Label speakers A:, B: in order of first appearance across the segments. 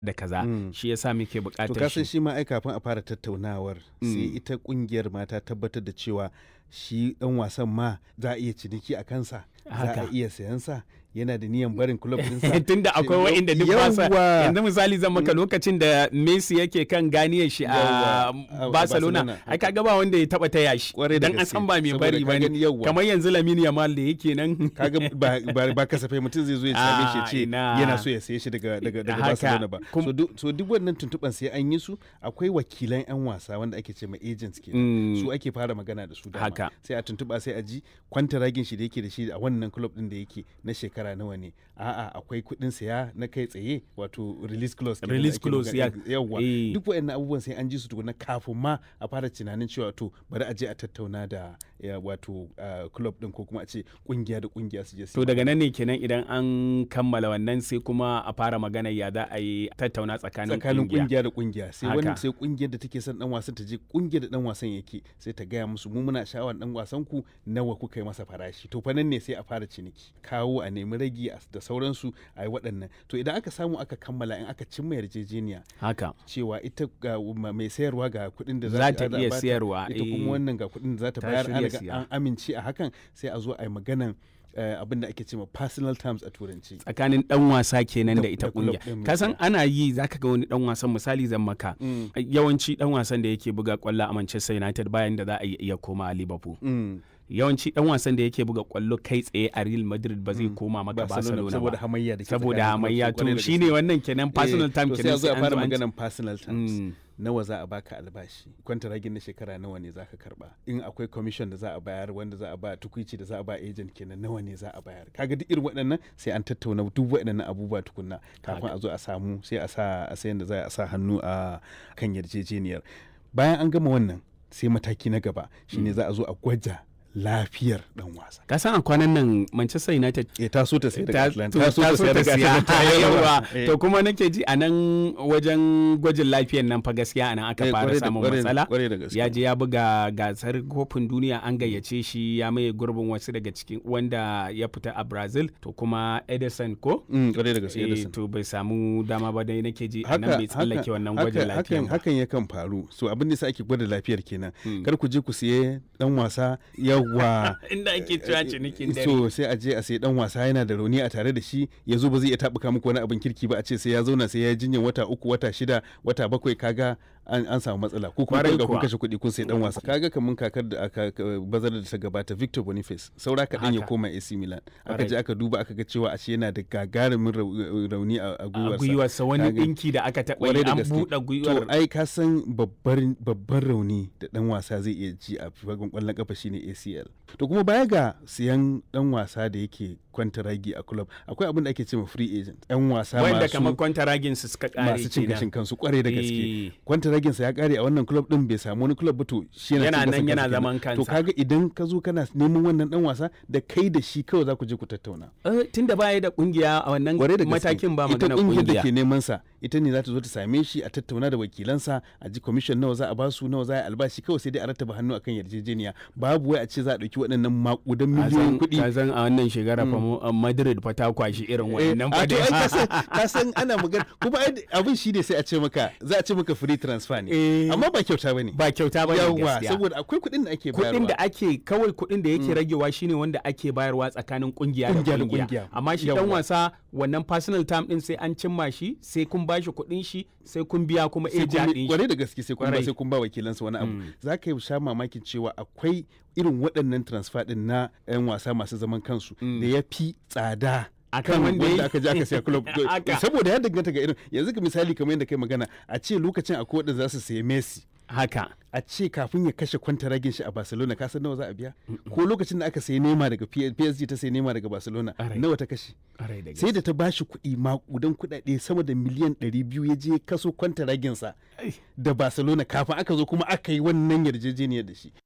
A: da kaza
B: Mm.
A: shi yasa muke
B: to
A: buƙatar
B: kasan
A: shi
B: shi ma ai kafin a fara tattaunawar sai
A: Mm.
B: ita kungiyar ma ta tabbatar da cewa shi dan wasan ma za a iya ciniki a kansa za a
A: Haka.
B: iya sayan sa yana da niyan barin club ɗinsa
A: tunda akwai wa'inda duk ba sa
B: Yawwa.
A: yanzu misali zan maka lokacin da Messi yake kan ganiyar shi a
B: Yawwa, a
A: Barcelona
B: Barcelona.
A: ai kaga ba wanda ya taba taya shi
B: Kwarai da
A: dan an
B: gaske.
A: san ba mai
B: Saboda
A: bari
B: ka
A: bane
B: gani yawwa.
A: kamar yanzu Lamine Yamal da yake nan
B: kaga ba, ba, ba kasafai mutum zai zo ya same shi ya
A: Ah,
B: ce
A: ina.
B: yana so ya saye shi daga daga daga
A: Haka.
B: Barcelona ba
A: Kum-
B: so, duk- so duk wannan tuntuban sai an yi su akwai wakilan yan wasa wanda ake ce ma agents kenan
A: Mm.
B: su ake fara magana da su dama
A: Haka.
B: sai a tuntuba sai a ji kwantaragin shi da yake da shi a wannan club din da yake na shekara nawa ne a'a akwai kuɗin saya na kai tsaye wato release clause kenan da
A: Release
B: ake
A: clause,
B: magana-
A: ya-
B: yawwa
A: eh.
B: duk waɗannan abubuwan sai an ji su tukuna kafin ma a fara tunanin cewa to bari a je a tattauna da ya, wato ah, club din ko kuma a ce kungiya da kungiya su je su
A: to daga nan ne kenan idan an kammala wannan sai kuma a fara magana ya za a yi tattauna tsakanin
B: tsakanin
A: kungiya
B: kungiya da kungiya sai
A: Haka.
B: wani sai kungiyar da take son dan wasan ta je kungiyar da dan wasan yake sai ta gaya musu mu muna sha'awar dan wasan ku nawa kuka yi masa farashi to fa nan ne sai a fara ciniki kawo a nemi ragi a- da sauransu a yi waɗannan to idan aka samu aka kammala in aka cimma yarjejeniya
A: haka
B: cewa ita ga ma- mai sayarwa ga kuɗin da
A: Za ta
B: za
A: iya
B: bata,
A: siyarwa,
B: ita
A: eh.
B: kuma wannan ga kuɗin da za ta
A: Ta
B: bayar an
A: shirya
B: riga
A: siya.
B: an amince a hakan sai a zo a yi maganan eh, abin da ake cewa personal terms a turanci
A: tsakanin dan wasa kenan
B: Da-
A: da ita
B: da club
A: kungiya
B: ɗin
A: ka san
B: gaskiya.
A: ana yi zaka ga wani dan wasan misali zan maka
B: Mm.
A: yawanci dan wasan da yake buga kwallo a Manchester United bayan da za a iya koma a Liverpool
B: Mm.
A: yawanci dan wasan da yake buga kwallo kai tsaye a Real Madrid ba zai koma maka Barcelona
B: saboda
A: ba
B: hamayya da ke
A: saboda
B: tsakanin
A: hamayya
B: clubs, kwarai
A: to
B: da
A: shine
B: gaske.
A: wannan kenan personal
B: Eh,
A: time
B: to sai
A: kenan
B: a zo a
A: sai an
B: fara
A: zo an ci-
B: maganan personal terms
A: Mm.
B: nawa za a baka albashi kwantaragin na shekara nawa ne za ka karba in akwai commission da za a bayar wanda za a ba tukuici da za a ba agent kenan nawa ne za a bayar kaga duk irin waɗannan sai an tattauna duk waɗannan abubuwa tukunna kafin a zo a samu sai a sa a sayan da za a sa hannu a kan yarjejeniyar bayan an gama wannan sai mataki na gaba shine za a zo a gwaja lafiyar dan wasa
A: ka san a kwanan nan Manchester United
B: eh ta so ta sai daga
A: ta
B: Atlanta
A: ta so ta
B: daga
A: siya
B: Atlanta
A: yawa
B: Eh.
A: to kuma nake ji a nan wajen gwajin lafiyan nan fa gaskiya a nan aka
B: Eh,
A: fara
B: kwarai da-
A: samun
B: kwarai-
A: matsala
B: kwarai da gaske.
A: ya je ya buga gasar kofin duniya an gayyace shi ya maye gurbin wasu daga cikin wanda ya fita a Brazil to kuma Edison ko
B: Mm, kwarai da gaske
A: Eh,
B: Edison.
A: to bai samu dama ba dai nake ji a nan bai tsallake wannan
B: haka-
A: gwajin
B: hakan,
A: lafiyan ba
B: hakan yakan faru so abin da sa ake gwada lafiyar kenan
A: Mm.
B: kar ku je ku siye dan wasa yawa
A: inda ake cewa cinikin dare
B: so sai a je a sai dan wasa yana da rauni a tare da shi ya zo ba zai iya tabuka muku wani abin kirki ba a ce sai ya zauna sai ya jinyar wata uku wata shida wata bakwai kaga an, an samu matsala ko kuma
A: Kwarai
B: kun ga kun
A: kuwa.
B: kashe kuɗi kun sai dan wasa kaga kamun kakar da aka ka- bazar da ta gabata Victor Boniface saura kaɗan ya
A: Haka.
B: koma AC Milan aka
A: Kwarai.
B: je aka duba aka ga cewa ashe yana da gagarumin rau- rauni a a
A: a
B: gwiwarsa
A: gwiwarsa wani
B: Kaga-
A: dinki da aka taɓa
B: kwarai
A: yi
B: da
A: an
B: gaske.
A: buɗe
B: To
A: gwiwar
B: ai ka san babbar babban rauni da dan wasa zai iya ji a fagen kwallon kafa shine ACL. To kuma baya ga siyan dan wasa da yake kwantaragi a club akwai abin da ake cewa free agent. Yan wasa
A: wanda
B: masu
A: kamar kwantaragin su suka kare
B: masu cin
A: kenan.
B: gashin kansu kwarai da gaske.
A: Eh.
B: Kwantaragin sa ya kare a wannan club din bai samu wani club ba to shi yana
A: Yana
B: cin
A: nan
B: gashin
A: yana
B: kansa
A: zaman
B: kenan. To
A: kansa.
B: kaga idan ka zo kana neman wannan dan wasa da kai da shi kawai za ku je ku tattauna.
A: Eh, tunda baya da kungiya a wannan
B: kwarai da gaske
A: matakin ba
B: ita
A: magana
B: kungiyar da
A: kungiya
B: ke neman sa ita ne za ta zo ta same shi a tattauna da wakilansa a ji commission nawa za a ba su nawa za a yi albashi kawai sai dai a rattaba hannu akan yarjejeniya babu wai a ce za a dauki waɗannan makudan miliyoyin kuɗi
A: ka san a wannan shekara fa mu- a Madrid fa ta kwashi irin
B: Eh,
A: wannan
B: a
A: fa
B: to ai ka
A: dai.
B: san ka san ana magana kuma ai abin shi ne sai a ce maka za a ce maka free transfer ne
A: Eh.
B: amma ba kyauta bane
A: ba kyauta ba ne
B: yawa
A: gaskiya
B: saboda akwai kuɗin da ake
A: kuɗin
B: bayarwa
A: da ake kawai kuɗin da yake ragewa shine wanda ake bayarwa tsakanin kungiya da
B: Kungiya da
A: kungiya
B: kungiya.
A: amma shi dan
B: Yawwa.
A: wasa wannan personal time din sai an cimma shi sai kun bashi kuɗin shi sai kun biya kuma
B: sai
A: eja
B: kun
A: din shi
B: kwarai da gaske sai kun ba
A: Kwarai.
B: sai kun ba wakilansa wani abu za ka yi sha mamakin cewa akwai irin waɗannan transfer din na 'yan wasa masu zaman kansu da ya fi tsada
A: Akan
B: kan
A: wanda
B: wanda
A: ya-
B: aka je aka siya club
A: Haka.
B: saboda ya danganta ga irin yanzu ka misali kamar yadda kai magana a ce lokacin akwai waɗanda za su sayi Messi
A: haka
B: a ce kafin ya kashe kwantaragin shi a Barcelona ka san nawa za a biya ko lokacin da aka sayi Neymar daga P- PSG ta sayi Neymar daga Barcelona
A: Ƙwarai.
B: nawa ta kashe
A: Ƙwarai da
B: sai da ta bashi kuɗi makudan kuɗaɗe sama da miliyan 200 ya je kaso kwantaraginsa
A: Ai.
B: da Barcelona kafin aka zo kuma aka yi wannan yarjejeniyar da shi.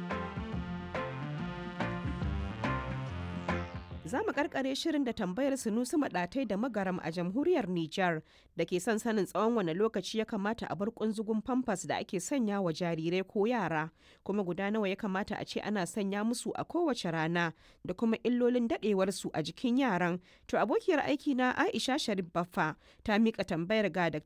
C: Za mu karkare shirin da tambayar Sunusi Maɗatai da Magaram a jamhuriyar Nijar da ke son sanin tsawon wane lokaci ya kamata a bar kunzugun famfas da ake sanya wa jarirai ko yara, kuma guda nawa ya kamata a ce ana sanya musu a kowace rana da kuma illolin daɗewarsu a jikin yaran. To abokiyar aiki na Aisha Sharif Baffa ta miƙa tambayar ga Dr.